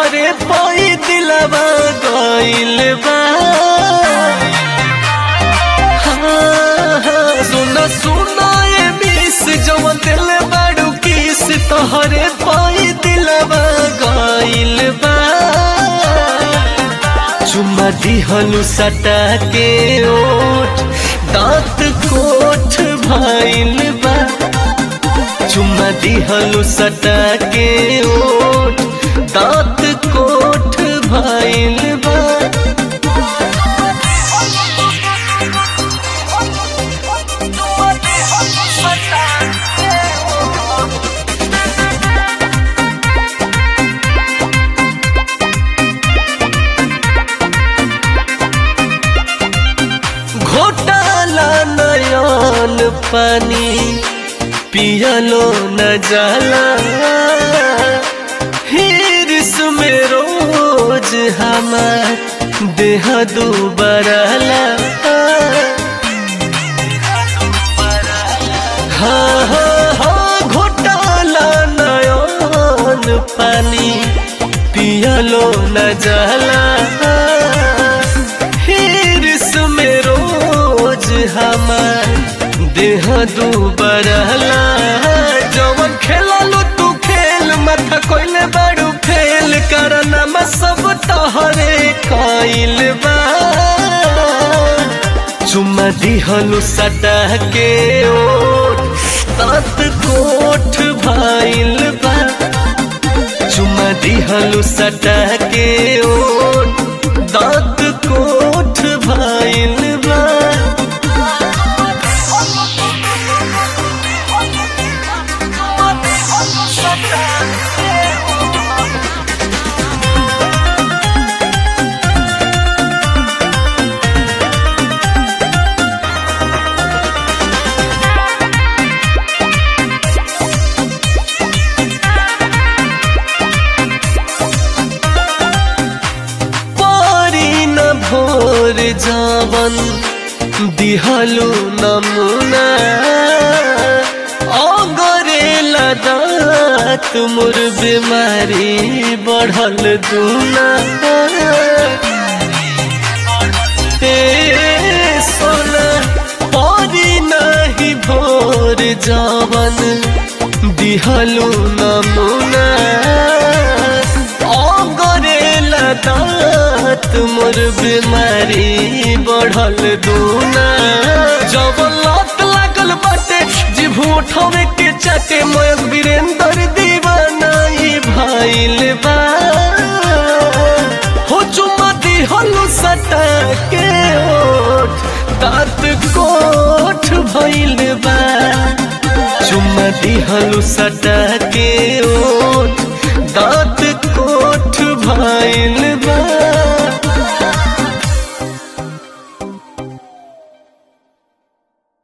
तोहरे पाई दिलवा गइल बा हाँ, हाँ, सुना सुना ये मिस जवन दिल बाड़ू किस तोहरे पाई दिलवा गइल बा चुम्मा दिहलु सटा के ओठ दांत कोठ भाइल बा चुम्मा दिहलु सटा के ओठ दांत कोठ भाइल बा घोटाला नयन पानी पियलो न जाला हिरस में रोज हमार देह दुबरला हाँ हाँ हाँ घोटाला नयन पानी पियलो न जाला हिरस में रोज हमार देह दुबरला जवन खेललो तू खेल माथा कोइले बाड़ू फेल करना में सब तहरे कइल बा चुम्मा दिहलु सटा के ओठ तात कोठ भाइल बा चुम्मा दिहलु सटा के ओठ दांत कोठ भाइल बा पारी न भोर जावन दिहलु नमुना अगरे लदात मोर बीमारी बढ़ल दूना ए सोना पारी नहीं भोर जावन दिहलु नमुना अगरे लदात मोर बीमारी बढ़ल दूना जब लत लागल बाटे जीभ उठावे के चाटे मयक वीरेंद्र दीवाना ई भाइल बा हो चुम्मा दिहलु सटा के ओठ दांत कोठ भइल बा चुम्मा दिहलु सटा के